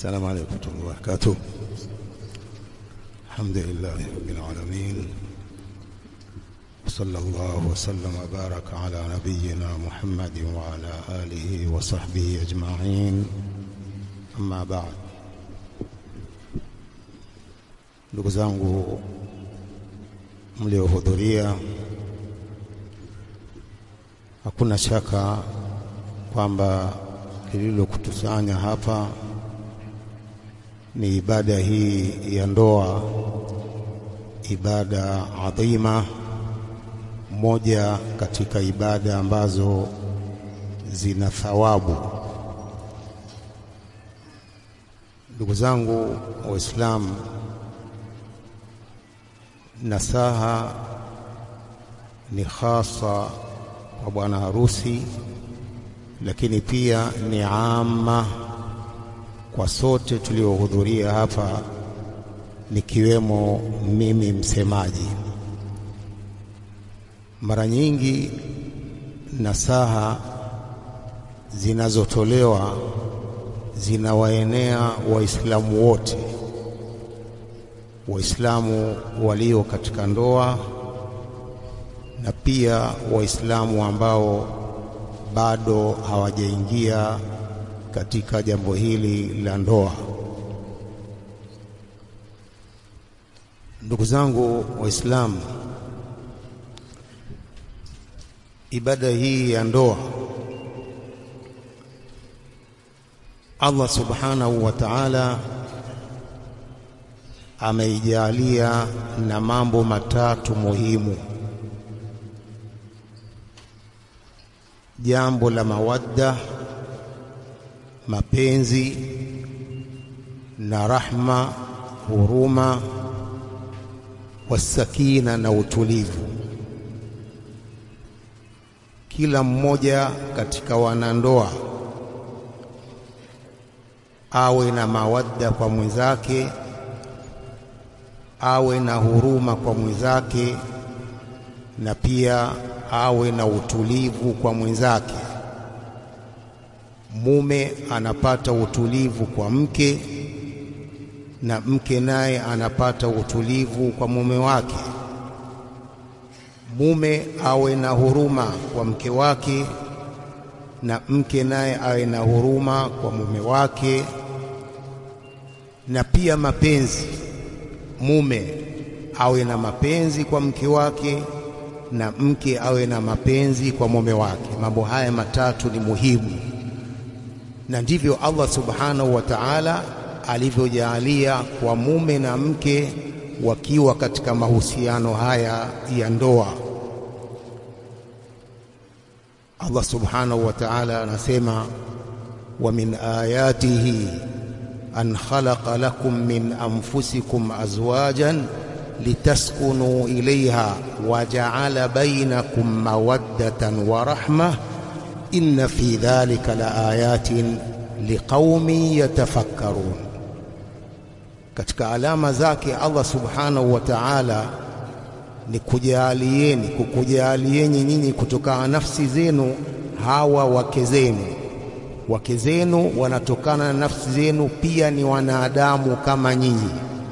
السلام عليكم ورحمة الله وبركاته الحمد لله رب العالمين وصلى الله وسلم وبارك على نبينا محمد وعلى آله وصحبه أجمعين أما بعد ndugu zangu mliohudhuria hakuna shaka kwamba lililokutusanya hapa ni ibada hii ya ndoa, ibada adhima, moja katika ibada ambazo zina thawabu. Ndugu zangu Waislamu, nasaha ni hasa kwa bwana harusi, lakini pia ni ama kwa sote tuliohudhuria hapa, nikiwemo mimi msemaji. Mara nyingi nasaha zinazotolewa zinawaenea Waislamu wote, Waislamu walio katika ndoa na pia Waislamu ambao bado hawajaingia katika jambo hili la ndoa. Ndugu zangu Waislamu, ibada hii ya ndoa Allah subhanahu wa ta'ala ameijalia na mambo matatu muhimu. Jambo la mawadda, mapenzi na rahma, huruma, wasakina na utulivu. Kila mmoja katika wanandoa awe na mawadda kwa mwenzake, awe na huruma kwa mwenzake, na pia awe na utulivu kwa mwenzake. Mume anapata utulivu kwa mke na mke naye anapata utulivu kwa mume wake. Mume awe na huruma kwa mke wake na mke naye awe na huruma kwa mume wake, na pia mapenzi. Mume awe na mapenzi kwa mke wake na mke awe na mapenzi kwa mume wake. Mambo haya matatu ni muhimu, na ndivyo Allah subhanahu wa ta'ala alivyojaalia kwa mume na mke wakiwa katika mahusiano haya ya ndoa. Allah subhanahu wa ta'ala anasema, wa min ayatihi an khalaqa lakum min anfusikum azwajan litaskunu ilayha wa ja'ala bainakum mawaddatan wa rahma inna fi dhalika la ayatin liqaumin yatafakkarun. Katika alama zake Allah subhanahu wa ta'ala ni kujaalieni kukujaalieni nyinyi kutokana nafsi zenu hawa wake zenu. Wake zenu wanatokana na nafsi zenu, pia ni wanadamu kama nyinyi.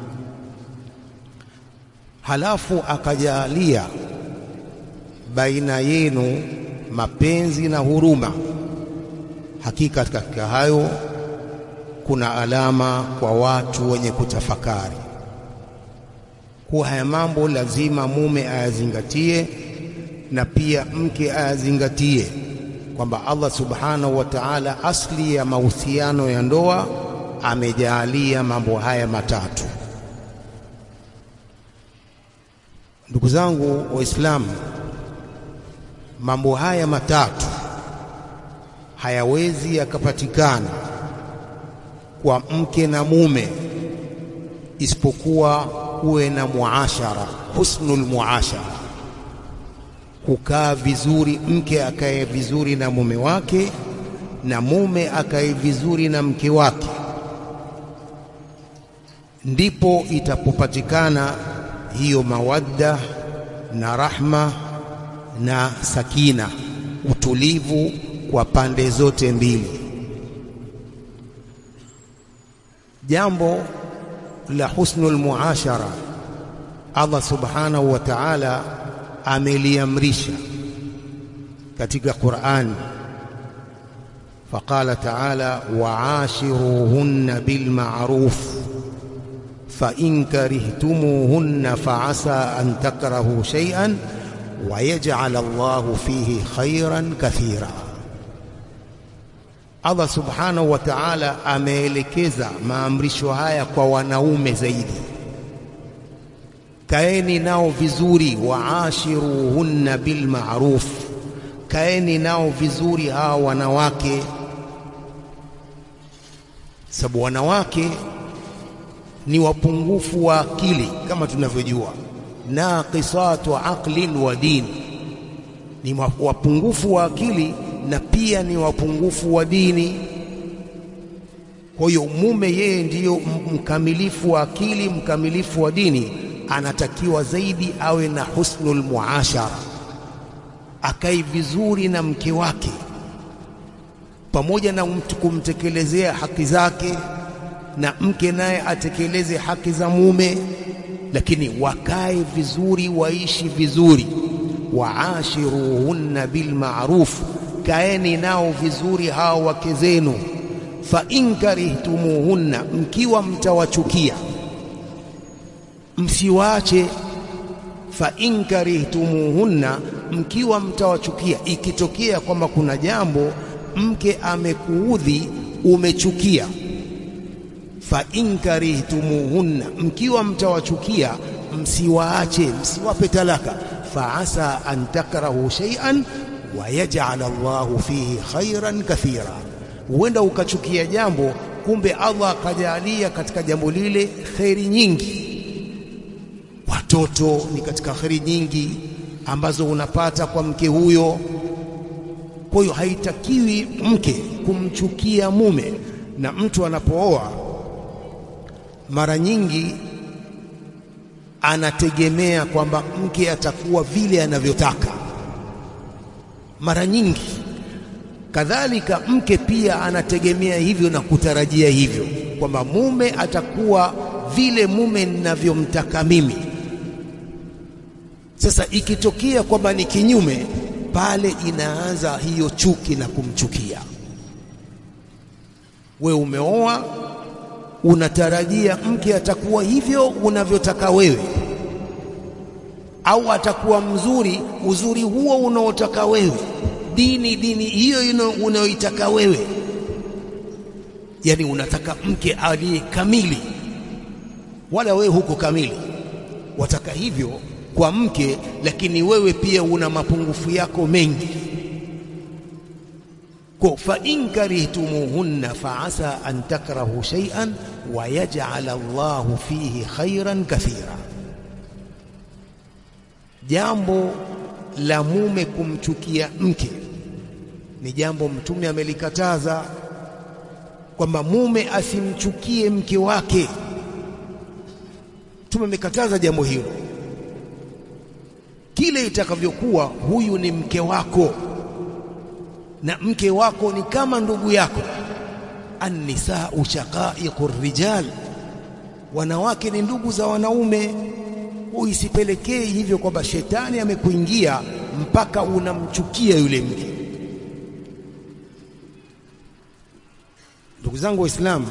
Halafu akajalia baina yenu mapenzi na huruma. Hakika katika hayo kuna alama kwa watu wenye kutafakari kuwa haya mambo lazima mume ayazingatie na pia mke ayazingatie, kwamba Allah subhanahu wa ta'ala asli ya mahusiano ya ndoa amejaalia mambo haya matatu. Ndugu zangu Waislamu, mambo haya matatu hayawezi yakapatikana kwa mke na mume isipokuwa kuwe na muashara, husnul muashara, kukaa vizuri, mke akae vizuri na mume wake na mume akae vizuri na mke wake, ndipo itapopatikana hiyo mawadda na rahma na sakina, utulivu kwa pande zote mbili. jambo la husnul muashara Allah subhanahu wa ta'ala ameliamrisha katika Qur'an فقال تعالى وعاشروهن بالمعروف فإن كرهتموهن فعسى أن تكرهوا شيئا ويجعل الله فيه خيرا كثيرا Allah subhanahu wa ta'ala ameelekeza maamrisho haya kwa wanaume zaidi kaeni nao vizuri waashiruhunna bil ma'ruf kaeni nao vizuri hawa wanawake sababu wanawake ni wapungufu wa akili kama tunavyojua naqisatu aqlin wa din ni wapungufu wa akili na pia ni wapungufu wa dini kwa hiyo mume yeye ndiyo mkamilifu wa akili mkamilifu wa dini anatakiwa zaidi awe na husnul muashara akae vizuri na mke wake pamoja na mtu kumtekelezea haki zake na mke naye atekeleze haki za mume lakini wakae vizuri waishi vizuri waashiruhunna bilma'ruf kaeni nao vizuri hao wake zenu fa in karihtumuhunna mkiwa mtawachukia msiwaache fa in karihtumuhunna mkiwa mtawachukia ikitokea kwamba kuna jambo mke amekuudhi umechukia fa in karihtumuhunna mkiwa mtawachukia msiwaache msiwape talaka fa asa an takrahu shay'an wa yaj'al Allahu fihi khairan kathira huenda ukachukia jambo kumbe Allah akajalia katika jambo lile khairi nyingi watoto ni katika khairi nyingi ambazo unapata kwa mke huyo kwa hiyo haitakiwi mke kumchukia mume na mtu anapooa mara nyingi anategemea kwamba mke atakuwa vile anavyotaka mara nyingi kadhalika mke pia anategemea hivyo na kutarajia hivyo kwamba mume atakuwa vile mume ninavyomtaka mimi sasa ikitokea kwamba ni kinyume pale inaanza hiyo chuki na kumchukia we umeoa unatarajia mke atakuwa hivyo unavyotaka wewe au atakuwa mzuri uzuri huo unaotaka wewe dini dini hiyo unayoitaka wewe yani unataka mke aliye kamili wala wewe huko kamili wataka hivyo kwa mke lakini wewe pia una mapungufu yako mengi kwa fa in karihtumuhunna fa asa an takrahu shay'an wa yaj'al Allahu fihi khairan kathira jambo la mume kumchukia mke ni jambo mtume amelikataza kwamba mume asimchukie mke wake mtume amekataza jambo hilo kile itakavyokuwa huyu ni mke wako na mke wako ni kama ndugu yako annisau shaqaiqur rijal wanawake ni ndugu za wanaume uisipelekee hivyo kwamba shetani amekuingia mpaka unamchukia yule mke ndugu zangu waislamu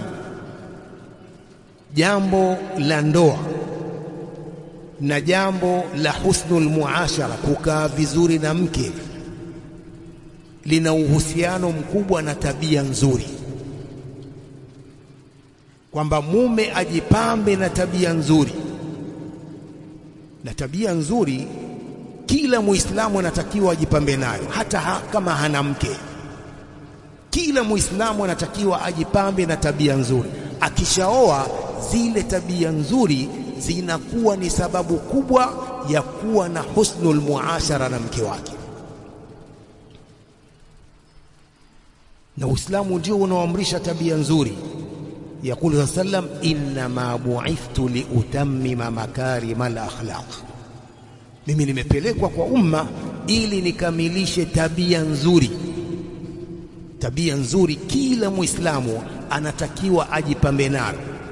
jambo la ndoa na jambo la husnul muashara kukaa vizuri na mke lina uhusiano mkubwa na tabia nzuri kwamba mume ajipambe na tabia nzuri na tabia nzuri kila muislamu anatakiwa ajipambe nayo hata ha, kama hana mke kila muislamu anatakiwa ajipambe na tabia nzuri akishaoa zile tabia nzuri zinakuwa ni sababu kubwa ya kuwa na husnul muashara na mke wake na Uislamu ndio unaoamrisha tabia nzuri يقول صلى الله عليه وسلم إنما بعثت لأتمم مكارم الأخلاق mimi nimepelekwa kwa umma ili nikamilishe tabia nzuri tabia nzuri kila muislamu anatakiwa ajipambe nayo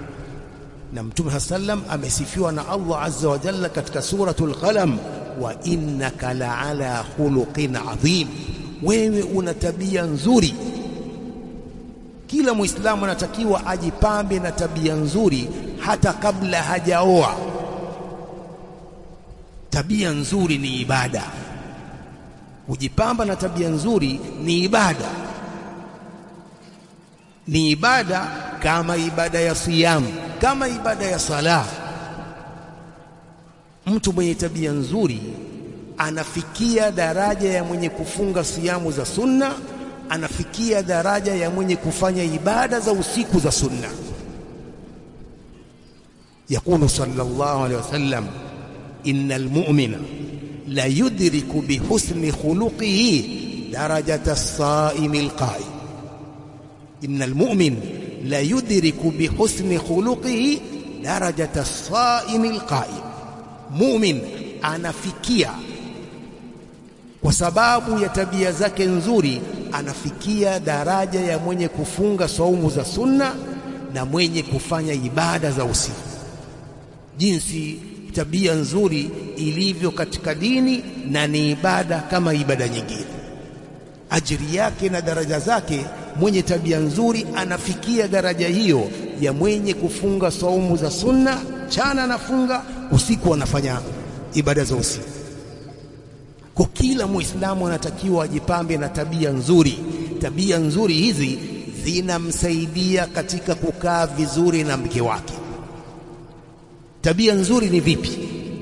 na Mtume sallam amesifiwa na Allah azza wa jalla katika suratul Qalam, wa innaka la'ala khuluqin adhim, wewe una tabia nzuri. Kila Muislamu anatakiwa ajipambe na tabia nzuri hata kabla hajaoa. Tabia nzuri ni ibada, kujipamba na tabia nzuri ni ibada, ni ibada kama ibada ya siyamu, kama ibada ya sala. Mtu mwenye tabia nzuri anafikia daraja ya mwenye kufunga siyamu za sunna, anafikia daraja ya mwenye kufanya ibada za usiku za sunna. Yaqulu sallallahu alayhi wasallam, innal mu'mina la yudriku bihusni khuluqihi darajata as-saimi al-qa'im. Innal mu'min la yudriku bihusni khuluqihi darajata as-saimi al-qa'im. Mu'min anafikia kwa sababu ya tabia zake nzuri, anafikia daraja ya mwenye kufunga saumu za sunna na mwenye kufanya ibada za usiku. Jinsi tabia nzuri ilivyo katika dini na ni ibada kama ibada nyingine, ajiri yake na daraja zake. Mwenye tabia nzuri anafikia daraja hiyo ya mwenye kufunga saumu za sunna, chana anafunga, usiku anafanya ibada za usiku. Kwa kila Muislamu anatakiwa ajipambe na tabia nzuri. Tabia nzuri hizi zinamsaidia katika kukaa vizuri na mke wake. Tabia nzuri ni vipi?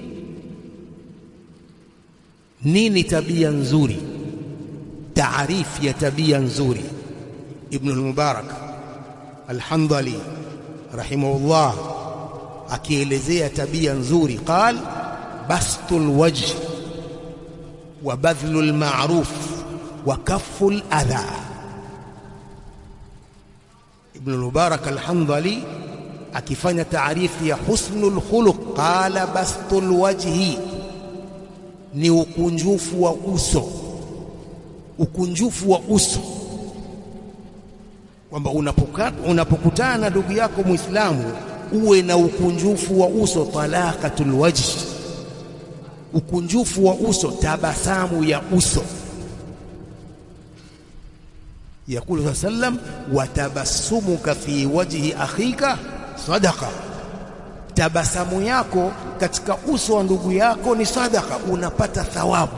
Nini tabia nzuri? Taarifu ya tabia nzuri, Ibn al-Mubarak al-Handali rahimahullah akielezea tabia nzuri, qal bastul wajh wa badhlul ma'ruf wa kafful adha. Ibn al-Mubarak al-Handali akifanya taarifu ya husnul khuluq, qala bastul wajhi ni ukunjufu wa uso, ukunjufu wa uso, kwamba unapokutana na ndugu yako Muislamu uwe na ukunjufu wa uso. Talaqatul wajhi, ukunjufu wa uso, tabasamu ya uso. Yakulu sallam, wa tabassumuka fi wajhi akhika sadaqa, tabasamu yako katika uso wa ndugu yako ni sadaka, unapata thawabu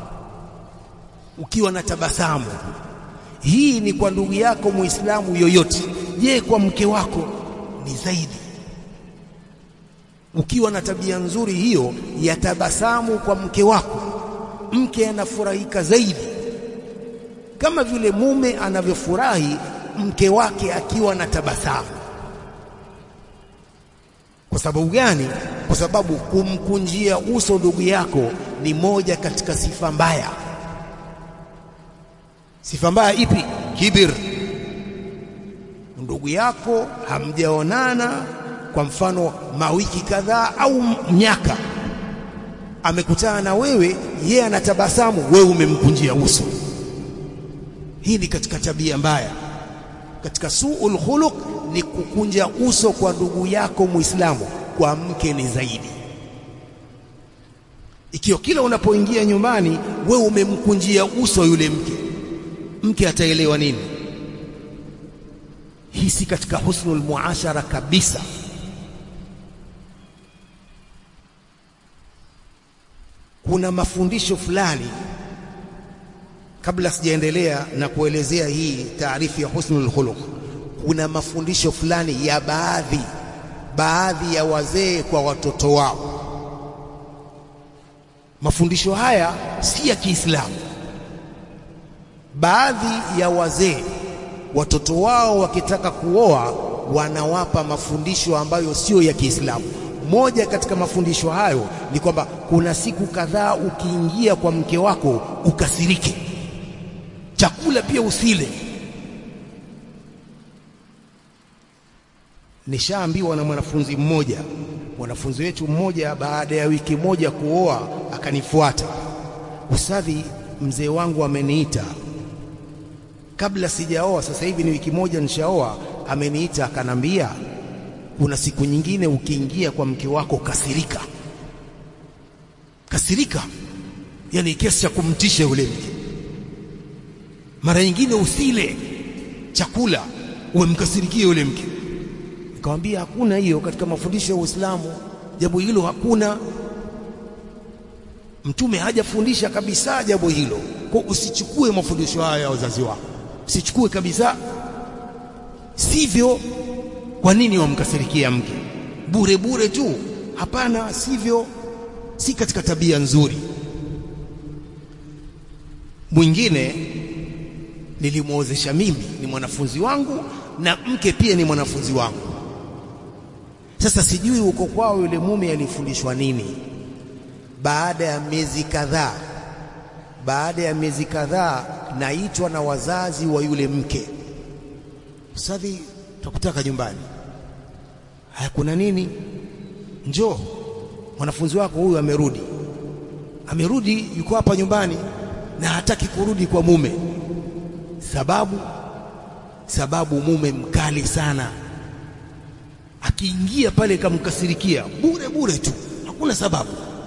ukiwa na tabasamu. Hii ni kwa ndugu yako Muislamu yoyote. Je, kwa mke wako ni zaidi. Ukiwa na tabia nzuri hiyo ya tabasamu kwa mke wako, mke anafurahika zaidi, kama vile mume anavyofurahi mke wake akiwa na tabasamu. Kwa sababu gani? Kwa sababu kumkunjia uso ndugu yako ni moja katika sifa mbaya. Sifa mbaya ipi? Kibir. Ndugu yako hamjaonana kwa mfano mawiki kadhaa au miaka, amekutana na wewe, yeye anatabasamu, wewe umemkunjia uso. Hii ni katika tabia mbaya. Katika suul khuluq ni kukunja uso kwa ndugu yako Muislamu. Kwa mke ni zaidi. Ikiwa kila unapoingia nyumbani wewe umemkunjia uso yule mke, mke ataelewa nini? Hii si katika husnul muashara kabisa. Kuna mafundisho fulani, kabla sijaendelea na kuelezea hii taarifu ya husnul khuluq, kuna mafundisho fulani ya baadhi baadhi ya wazee kwa watoto wao. Mafundisho haya si ya Kiislamu. Baadhi ya wazee watoto wao wakitaka kuoa wanawapa mafundisho ambayo sio ya Kiislamu. Moja katika mafundisho hayo ni kwamba kuna siku kadhaa ukiingia kwa mke wako ukasirike, chakula pia usile. Nishaambiwa na mwanafunzi mmoja, mwanafunzi wetu mmoja, baada ya wiki moja kuoa, akanifuata, ustadhi, mzee wangu ameniita kabla sijaoa, sasa hivi ni wiki moja nishaoa, ameniita akanambia, kuna siku nyingine ukiingia kwa mke wako kasirika kasirika yani kiasi cha kumtisha yule mke mara nyingine usile chakula umemkasirikia yule mke nikamwambia hakuna hiyo katika mafundisho ya Uislamu jambo hilo hakuna mtume hajafundisha kabisa jambo hilo kwa usichukue mafundisho haya ya wazazi wako usichukue kabisa sivyo kwa nini wamkasirikia mke bure bure tu hapana sivyo si katika tabia nzuri mwingine nilimwozesha mimi ni mwanafunzi wangu na mke pia ni mwanafunzi wangu sasa sijui uko kwao yule mume alifundishwa nini baada ya miezi kadhaa baada ya miezi kadhaa naitwa na wazazi wa yule mke ustadhi tukutaka nyumbani haya kuna nini njoo mwanafunzi wako huyu amerudi amerudi yuko hapa nyumbani na hataki kurudi kwa mume sababu sababu mume mkali sana akiingia pale kamkasirikia bure bure tu hakuna sababu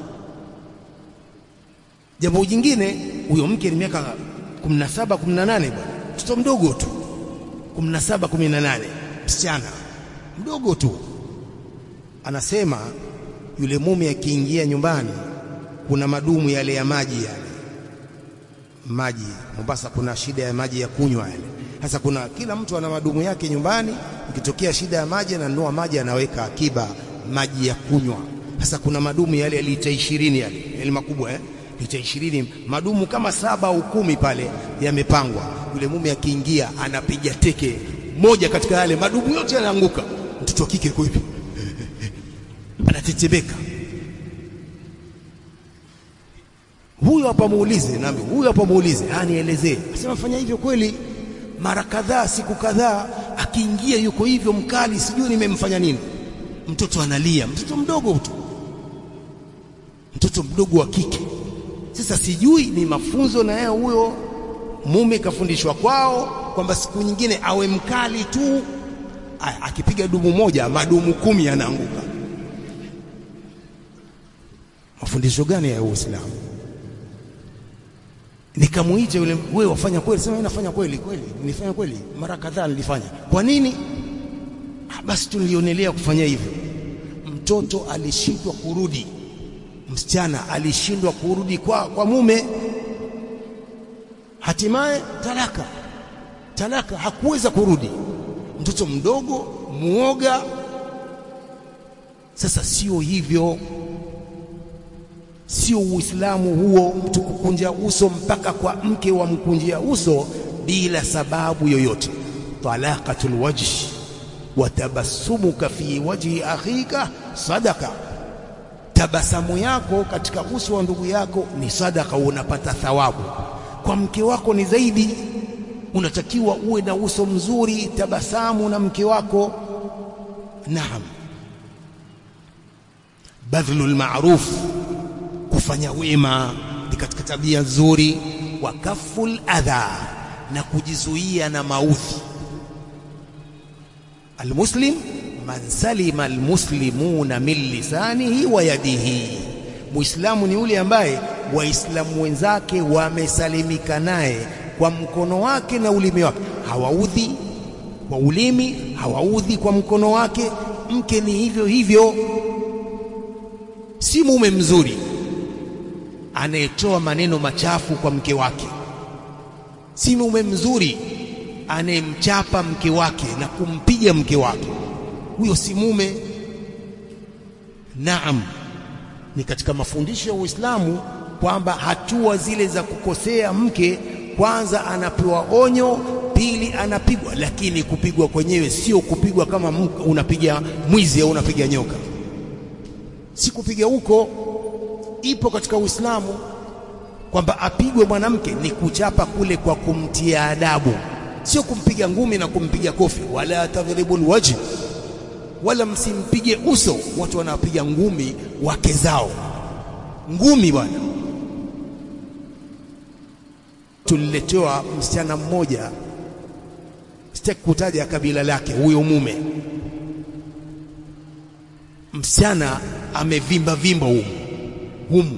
jambo jingine huyo mke ni miaka 17 18 bwana mtoto mdogo tu 17 18 msichana mdogo tu anasema yule mume akiingia nyumbani kuna madumu yale ya maji yale maji Mombasa kuna shida ya maji ya kunywa yale sasa kuna kila mtu ana madumu yake nyumbani ikitokea shida ya maji ananunua maji anaweka akiba maji ya kunywa sasa kuna madumu yale ya lita 20 yale yale makubwa eh lita 20 madumu kama saba au kumi pale yamepangwa yule mume akiingia anapiga teke moja katika yale madumu yote yanaanguka mtoto wa kike yuko hivi anatetemeka huyo hapa muulize nami huyo hapa muulize anielezee asema fanya hivyo kweli mara kadhaa siku kadhaa akiingia yuko hivyo mkali sijui nimemfanya nini mtoto analia mtoto mdogo tu mtoto mdogo wa kike sasa sijui ni mafunzo na yeye huyo mume kafundishwa kwao kwamba siku nyingine awe mkali tu Aya, akipiga dumu moja madumu kumi yanaanguka mafundisho gani ya Uislamu nikamuita yule wewe wafanya kweli sema nafanya kweli kweli nilifanya kweli mara kadhaa nilifanya kwa nini ah, basi tulionelea kufanya hivyo mtoto alishindwa kurudi msichana alishindwa kurudi kwa, kwa mume hatimaye talaka talaka hakuweza kurudi mtoto mdogo muoga sasa sio hivyo sio uislamu huo mtu kukunja uso mpaka kwa mke wa mkunjia uso bila sababu yoyote talaqatul wajh wa tabassumuka fi wajhi akhika sadaka tabasamu yako katika uso wa ndugu yako ni sadaka unapata thawabu kwa mke wako ni zaidi unatakiwa uwe na uso mzuri tabasamu na mke wako naam badhlul ma'ruf kufanya wema ni katika tabia nzuri wa kaful adha na kujizuia na maudhi almuslim man salima almuslimuna min lisanihi wa yadihi muislamu ni yule ambaye waislamu wenzake wamesalimika naye kwa mkono wake na ulimi wake hawaudhi kwa ulimi hawaudhi kwa mkono wake mke ni hivyo hivyo si mume mzuri anayetoa maneno machafu kwa mke wake si mume mzuri anayemchapa mke wake na kumpiga mke wake huyo si mume naam ni katika mafundisho ya Uislamu kwamba hatua zile za kukosea mke kwanza anapewa onyo pili anapigwa lakini kupigwa kwenyewe sio kupigwa kama unapiga mwizi au unapiga nyoka si kupiga huko ipo katika Uislamu kwamba apigwe mwanamke ni kuchapa kule kwa kumtia adabu sio kumpiga ngumi na kumpiga kofi wala tadhribul wajh wala msimpige uso watu wanapiga ngumi wake zao ngumi bwana tuliletewa msichana mmoja sitaki kutaja kabila lake huyo mume msichana amevimba vimba humu humu.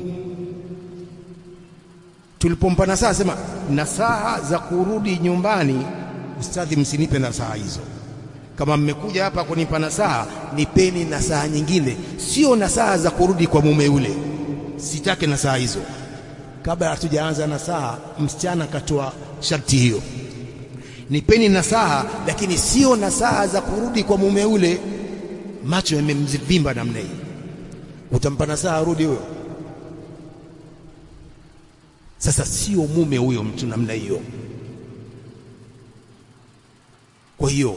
Tulipompa nasaha, sema nasaha za kurudi nyumbani, ustadhi, msinipe nasaha hizo. Kama mmekuja hapa kunipa nasaha, nipeni nasaha nyingine, sio nasaha za kurudi kwa mume yule. Sitake nasaha hizo. Kabla hatujaanza nasaha, msichana akatoa sharti hiyo, nipeni nasaha, lakini sio nasaha za kurudi kwa mume yule. Macho yamemvimba namna hii, utampa nasaha arudi huyo? Sasa sio mume huyo mtu namna hiyo. Kwa hiyo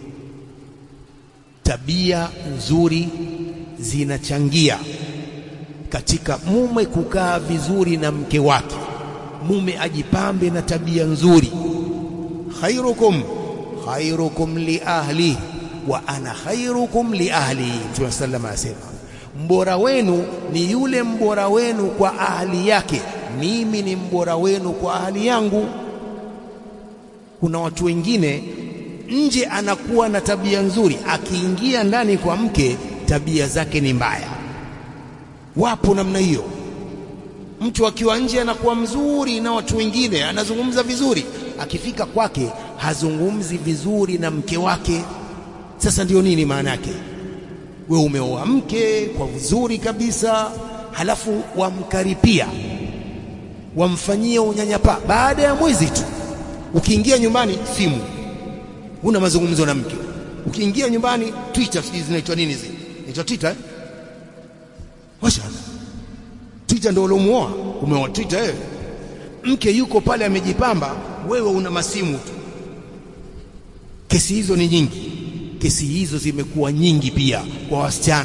tabia nzuri zinachangia katika mume kukaa vizuri na mke wake. Mume ajipambe na tabia nzuri. khairukum khairukum li ahli wa ana khairukum li ahli. Mtume sallallahu alayhi wasallam, mbora wenu ni yule mbora wenu kwa ahli yake, mimi ni mbora wenu kwa ahli yangu. Kuna watu wengine nje anakuwa na tabia nzuri, akiingia ndani kwa mke tabia zake ni mbaya. Wapo namna hiyo. Mtu akiwa nje anakuwa mzuri na watu wengine, anazungumza vizuri, akifika kwake hazungumzi vizuri na mke wake. Sasa ndio nini maana yake? We umeoa mke kwa vizuri kabisa, halafu wamkaripia, wamfanyia unyanyapaa. Baada ya mwezi tu, ukiingia nyumbani simu huna mazungumzo na mke. Ukiingia nyumbani Twitter, sijui zinaitwa nini zile, inaitwa Twitter eh? Washa Twitter ndio uliomuoa, umeoa Twitter eh? Mke yuko pale amejipamba, wewe una masimu tu. Kesi hizo ni nyingi, kesi hizo zimekuwa nyingi pia kwa wasichana.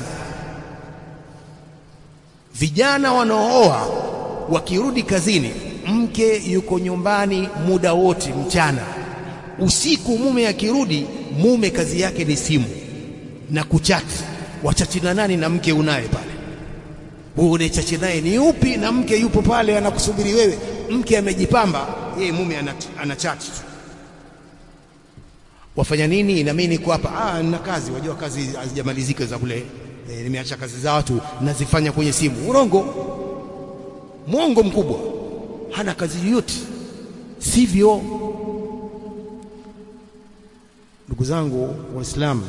Vijana wanaooa wakirudi kazini, mke yuko nyumbani muda wote mchana usiku mume akirudi, mume kazi yake ni simu na kuchati. Wachati na nani? Na mke unaye pale, wewe unachachi naye ni upi? Na mke yupo pale anakusubiri wewe. Mke amejipamba, yeye mume anachati tu. Wafanya nini? Na mimi niko hapa, ah, nina kazi. Wajua kazi hazijamalizika za kule, e, nimeacha kazi za watu nazifanya kwenye simu. Urongo, mwongo mkubwa, hana kazi yoyote, sivyo? Ndugu zangu Waislamu,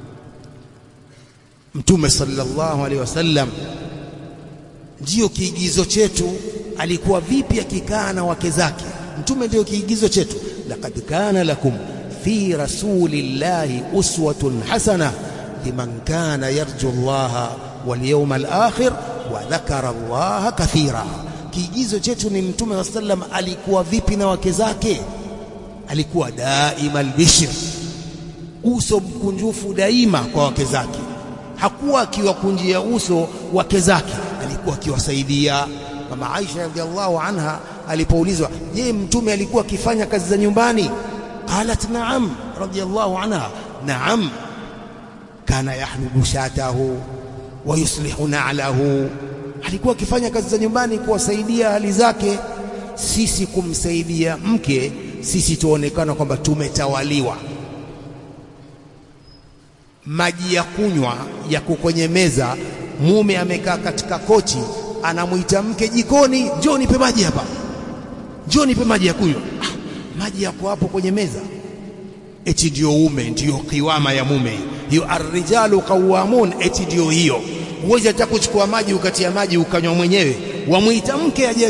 Mtume sallallahu alaihi wasallam ndiyo kiigizo chetu. Alikuwa vipi akikaa na wake zake? Mtume ndiyo kiigizo chetu. laqad kana lakum fi rasulillahi uswatun hasana liman kana yarju llaha wal yawmal akhir wa dhakara llaha kathira. Kiigizo chetu ni Mtume sallallahu alaihi wasallam alikuwa vipi na wake zake? Alikuwa daima albishir uso mkunjufu daima kwa wake zake. Hakuwa akiwakunjia uso wake zake, alikuwa akiwasaidia. Mama Aisha radhiallahu anha alipoulizwa, je, mtume alikuwa akifanya kazi za nyumbani? Qalat naam, radhiallahu anha, naam, kana yahlubu shatahu wa yuslihu na'lahu, alikuwa akifanya kazi za nyumbani kuwasaidia hali zake. Sisi kumsaidia mke, sisi tuonekana kwamba tumetawaliwa maji ya kunywa yako kwenye meza, mume amekaa katika kochi, anamwita mke jikoni, njoo nipe maji hapa, njoo nipe maji ya kunywa. Ah, maji yako hapo kwenye meza. Eti ndio ume, ndio kiwama ya mume hiyo. Arrijalu qawamun, eti ndio hiyo. Huwezi hata kuchukua maji ukatia maji ukanywa mwenyewe, wamwita mke aje.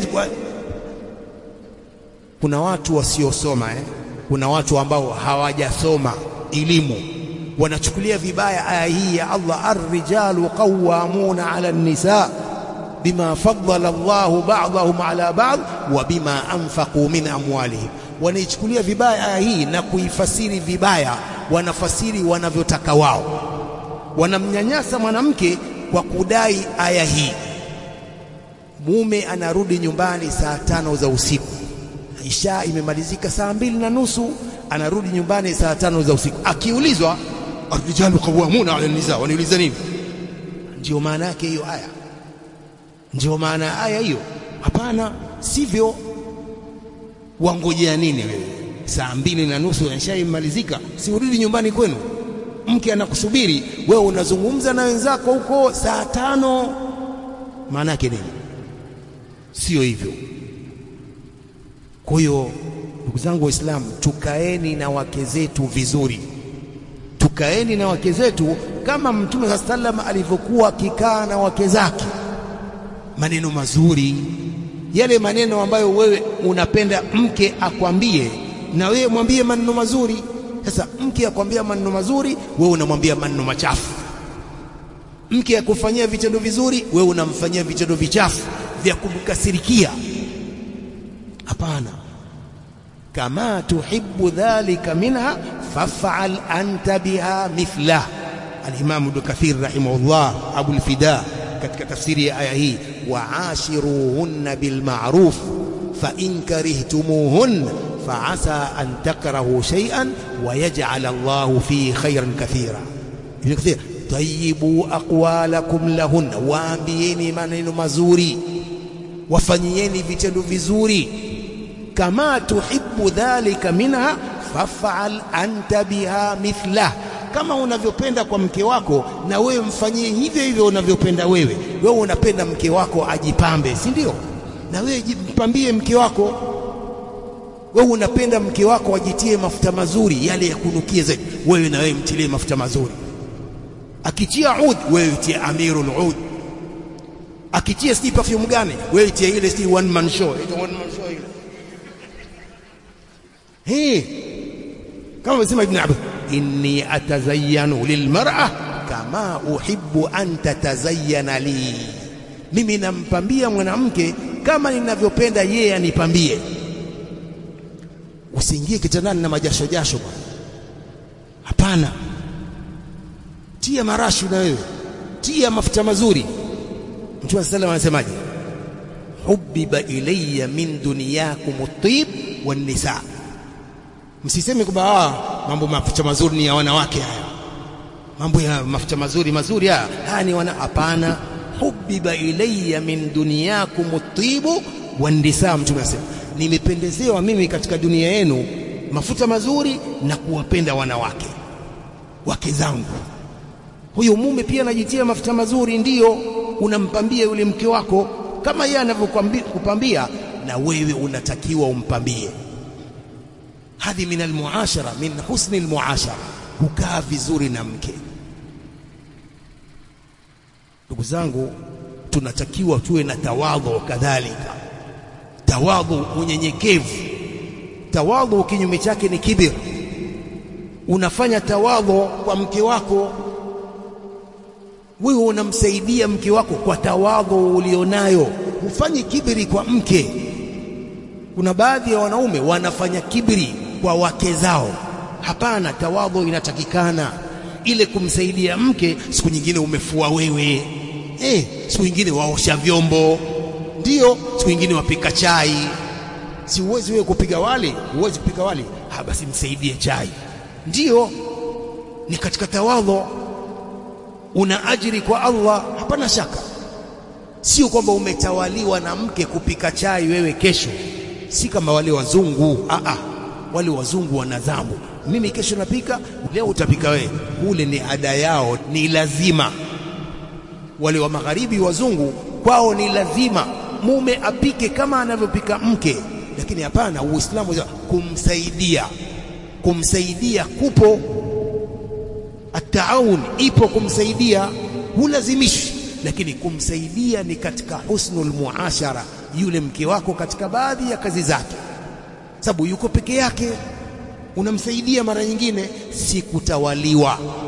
Kuna watu wasiosoma eh? Kuna watu ambao hawajasoma elimu wanachukulia vibaya aya hii ya Allah, arrijalu qawwamuna ala nisa bima faddala Allahu ba'dahum ala ba'd wa bima anfaqu min amwalihim. Wanaichukulia vibaya aya hii na kuifasiri vibaya, wanafasiri wanavyotaka wao, wanamnyanyasa mwanamke kwa kudai aya hii. Mume anarudi nyumbani saa tano za usiku, isha imemalizika saa mbili na nusu, anarudi nyumbani saa tano za usiku, akiulizwa Arrijalu qawwamuna ala nisa, waniuliza nini? Ndio maana yake hiyo aya, ndio maana ya aya hiyo? Hapana, sivyo. Wangojea nini wewe? Saa mbili na nusu ishaimalizika, si urudi nyumbani kwenu? mke anakusubiri wewe unazungumza na wenzako huko saa tano maana yake nini sio hivyo kwa hiyo ndugu zangu waislamu tukaeni na wake zetu vizuri tukaeni na wake zetu kama mtume saa sallam alivyokuwa akikaa na wake zake maneno mazuri yale maneno ambayo wewe unapenda mke akwambie na wewe mwambie maneno mazuri sasa mke akwambia maneno mazuri wewe unamwambia maneno machafu mke akufanyia vitendo vizuri wewe unamfanyia vitendo vichafu vya kumkasirikia hapana kama tuhibbu dhalika minha faf'al anta biha mithlah al-Imam Ibn Kathir rahimahullah Abu al-Fida katika tafsiri ya aya hii wa'ashiruhunna bil ma'ruf fa in karihtumuhun fa'asa an takrahu shay'an wa yaj'al Allahu fihi khayran kathira Ibn Kathir tayyibu aqwalakum lahunna waambieni maneno mazuri wafanyieni vitendo vizuri kama tuhibbu dhalika minha faf'al anta biha mithlah kama unavyopenda kwa mke wako na wewe mfanyie hivyo hivyo unavyopenda wewe wewe unapenda mke wako ajipambe si ndio na wewe jipambie mke wako wewe unapenda mke wako ajitie mafuta mazuri yale ya kunukia zaidi wewe na wewe mtilie mafuta mazuri akitia ud wewe tia amirul ud akitia si perfume gani wewe tia ile si one man show ile one man show ile hey kama amesema ibn Abbas inni atazayyanu lilmar'a kama uhibbu an tatazayyana li mimi nampambia mwanamke kama ninavyopenda yeye anipambie usiingie kitandani na majasho jasho bwana hapana tia marashi na wewe tia mafuta mazuri Mtume sallallahu anasemaje hubbiba ilayya min dunyakum at-tib wan-nisa msiseme kwamba mambo mafuta mazuri ni ya wanawake haya mambo ya mafuta mazuri mazuri haya haya ni wana hapana hubbiba ilayya min dunyakum at-tib wan-nisa Mtume anasema nimependezewa mimi katika dunia yenu mafuta mazuri na kuwapenda wanawake wake zangu huyo mume pia anajitia mafuta mazuri ndiyo unampambia yule mke wako kama yeye anavyokupambia na wewe unatakiwa umpambie hadhi min almuashara min husni almuashara kukaa vizuri na mke ndugu zangu tunatakiwa tuwe na tawadhu kadhalika tawadhu unyenyekevu tawadhu kinyume chake ni kibir unafanya tawadhu kwa mke wako wewe unamsaidia mke wako kwa tawadhu ulionayo hufanyi kibiri kwa mke kuna baadhi ya wanaume wanafanya kibiri kwa wake zao hapana tawadhu inatakikana ile kumsaidia mke siku nyingine umefua wewe eh siku nyingine waosha vyombo ndiyo siku nyingine wapika chai si uwezi wewe kupiga wali uwezi kupika wali ha basi msaidie chai ndiyo ni katika tawadhu una ajiri kwa Allah hapana shaka sio kwamba umetawaliwa na mke kupika chai wewe kesho si kama wale wazungu a a wale wazungu wana dhambu mimi kesho napika leo utapika wewe kule ni ada yao ni lazima wale wa magharibi wazungu kwao ni lazima mume apike kama anavyopika mke lakini hapana uislamu kumsaidia kumsaidia kupo ataawun ipo kumsaidia hulazimishi lakini kumsaidia ni katika husnul muashara yule mke wako katika baadhi ya kazi zake sababu yuko peke yake unamsaidia mara nyingine si kutawaliwa